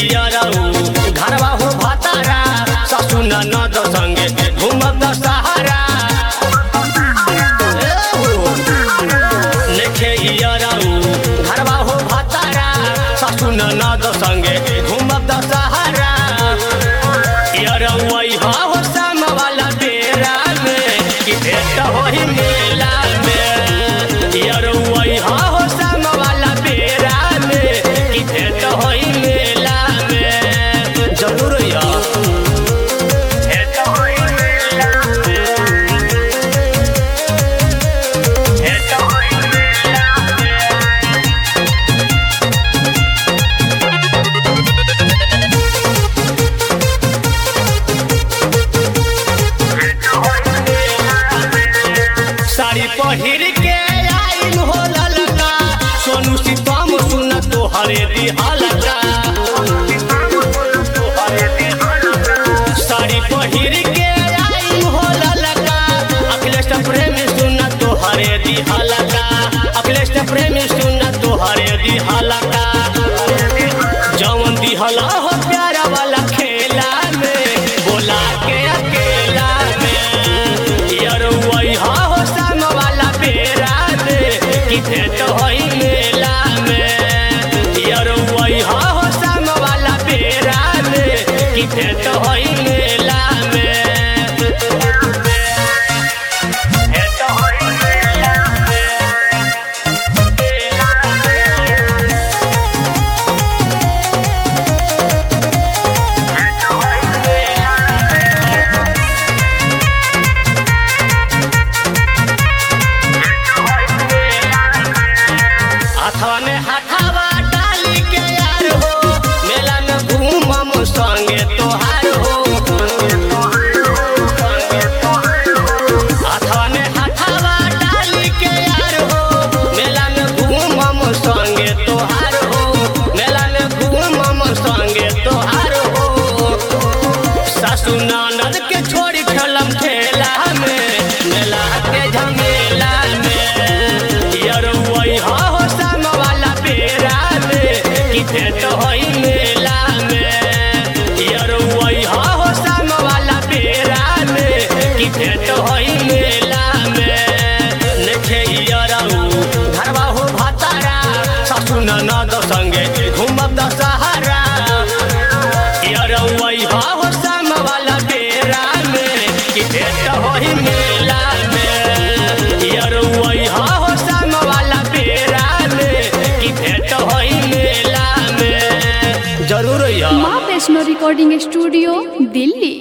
यरऊ घरवा हो भतारा ससु ननद संगे घूमब दशहरा ए हो, लेखे यरऊ घरवा हो भतारा ससु ननद संगे घूमब दशहरा यरऊ अइहा हो शाम वाला बेरा में कि भेट होही मेला में यरऊ अइहा हो शाम वाला बेरा में कि भेट होही मेला में जरूर यार भेट होही मेला में भेट होही मेला में साड़ी पहिर के आइल हो ललका सोनू सीतम सुन तो हरे दिहलका साड़ी पहिर के आइल हो ललका अखिलेश प्रेम सुन तो हरे दिहलका अखिलेश प्रेम सुन तो हरे दिहलका जवन दिहला हो प्यारा वाला खेला में बोला के अकेला में यरवई हा हो संग वाला बेरा में कि भेट होई मेला में यरवई हा हो संग वाला बेरा में कि भेट होई मेला में भेट होई मेला में हाथवा में हाथावा डाली के यार हो मेला में घूमम संगे तोहार हो हाथवा में हाथावा डाली के यार हो मेला में घूमम संगे तोहार हो मेला में घूमम संगे तोहार हो सासु ननद के छोड़ी खेलम ठेला में मेला के झमेला में यरवई हा हो शाम वाला बेरा में कि भेट होई मेला में यरवई हा हो शाम वाला बेरा में कि भेट होई मेला में लेखे यरऊ घरवा हो भतारा सासु ननद संगे घूमब दशहरा यरवई हा हो शाम वाला बेरा में कि भेट होई मेला में यरवई हा हो शाम वाला बेरा में कि भेट होई मेला में जरूर यार माँ वैष्णो रिकॉर्डिंग स्टूडियो दिल्ली